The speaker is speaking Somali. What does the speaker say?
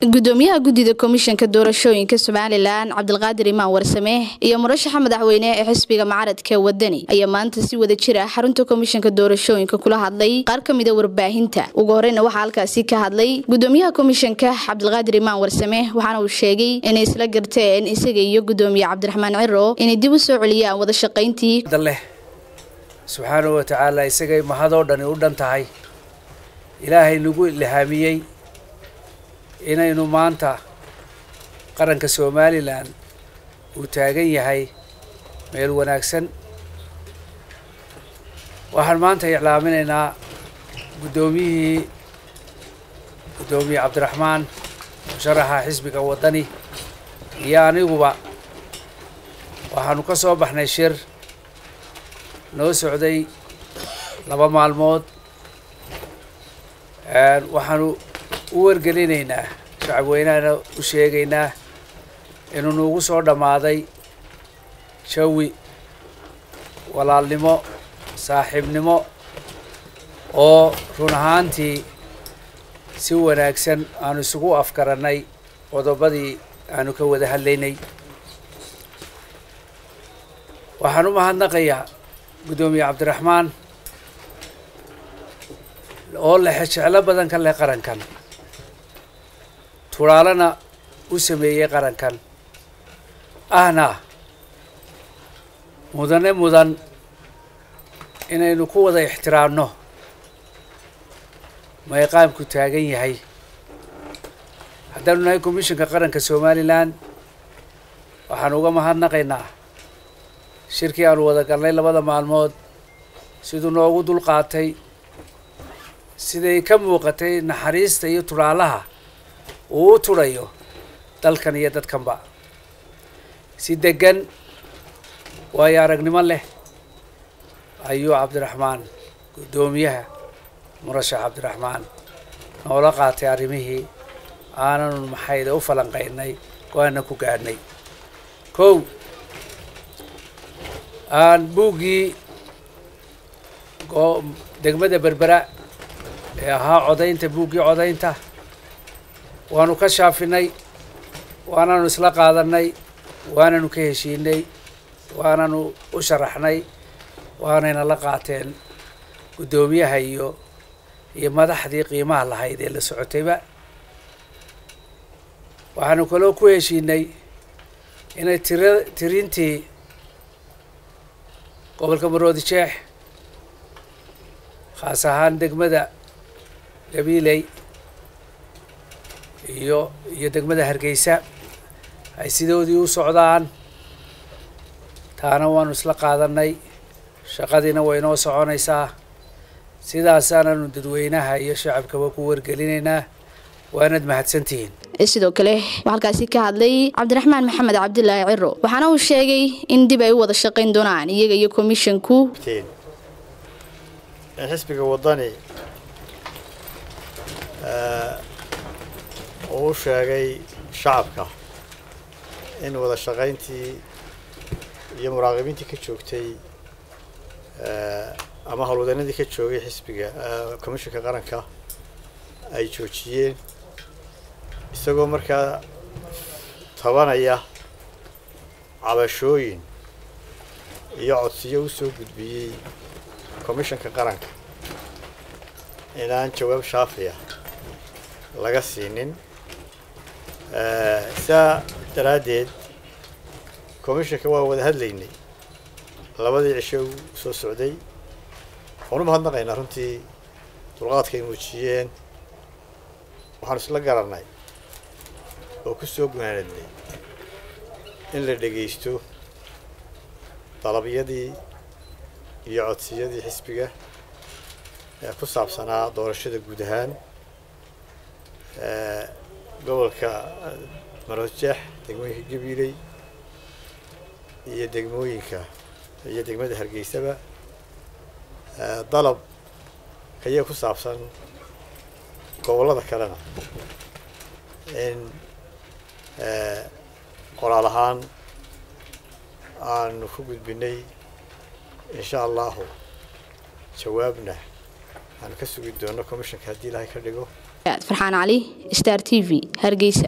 gudoomiyaha guddida komishanka doorashooyinka somalilan cabdilqaadir imaan warsame iyo murashaxa madaxweyne ee xisbiga mucaaradka wadani ayaa maanta si wada jir ah xarunta komishanka doorashooyinka kula hadlay qaar ka mida warbaahinta ugu horeyna waxaa halkaasi ka hadlay gudoomiyaha komishanka cabdilqaadir imaan warsame waxaana uu sheegay inay isla garteen isaga iyo gudoomiye cabdiraxmaan ciro inay dib u soo celiyaan wada shaqayntii leh subxaanahu wa tacaala isagay mahadoo dhani u dhan tahay ilaahay nagu ilhaamiyey inaynu maanta qaranka somalilan uu taagan yahay meel wanaagsan waxaan maanta iclaaminaynaa guddoomiyihii guddoomiye cabdiraxmaan musharaxa xisbiga waddani iyo aniguba waxaanu ka soo baxnay shir noo socday laba maalmood waxaanu u wargelinaynaa shacabweynahana u sheegaynaa inuu nuugu soo dhammaaday jawi walaalnimo saaxiibnimo oo run ahaantii si wanaagsan aanu isugu afgarannay qodobadii aanu ka wada hadlaynay waxaan u mahadnaqayaa guddoomiye cabdiraxmaan oo lexe jeclo badan ka leh qarankan turaalana u sameeyey qarankan ahna mudane mudan inaynu ku wada ixtiraamno mayqaamku taagan yahay haddaanu nahay commishanka qaranka somalilan waxaan uga mahadnaqaynaa shirkii aanu wada galnay labada maalmood siduu noogu dulqaatay siday ka muuqatay naxariista iyo turaalaha uu u tudhayo dalkan iyo dadkanba si deggan waayo aragnimo leh ayuu cabdiraxmaan guddoomiyaha murashax cabdiraxmaan noola qaatay arrimihii aananu maxayda u falanqaynay go-aana ku gaadhnay kow aan buuggii degmada berbera ee ahaa codaynta buuggii codaynta waanu ka shaafinay waananu isla qaadanay waananu ka heshiinay waananu u sharaxnay waanayna la qaateen guddoomiyaha iyo iyo madaxdii qiimaha lahayd ee la socotayba waxaanu kaloo ku heshiinay inay tira tirintii gobolka maroodi jeex khaas ahaan degmada gabiiley iyo iyo degmada hargeysa ay sidoodii u socdaan taana waanu isla qaadanay shaqadiina way noo soconaysaa sidaasaananu dadweynaha iyo shacabkaba ku wargelinaynaa waanad mahadsantihiin sidoo kale waxaa halkaasi ka hadlay cabdiraxmaan maxamed cabdilaahi ciro waxaana uu sheegay in dib ay u wada shaqayn doonaan iyaga iyo komishanku in xisbiga waddani uu u sheegay shacabka in wada shaqayntii iyo muraaqibiintii ka joogtay ama howlwadanadii ka joogay xisbiga commishanka qaranka ay joojiyeen isagoo markaa tabanaya cabashooyin iyo codsiyo u soo gudbiyey commishanka qaranka inaan jawaab shaafiya laga siinin saa daraaddeed commishanka waa wada hadlaynay labadii cisho u soo socday waxaan u mahadnaqaynaa runtii dulqaadka ay muujiyeen waxaan isla garannay oo ku soo gunaanadnay in la dhegaysto dalabyadii iyo codsiyadii xisbiga ee ku saabsanaa doorashada guud ahaan gobolka maroodjeex degmooyinka gabiiley iyo degmooyinka iyo degmada hargeysaba dalab kayaa ku saabsan gobollada kalena in qoraal ahaan aanu ku gudbinay insha allahu jawaabna aanu ka sugi doono commissionka haddii ilaahay ka dhigo farxaan cali star t v hargeysa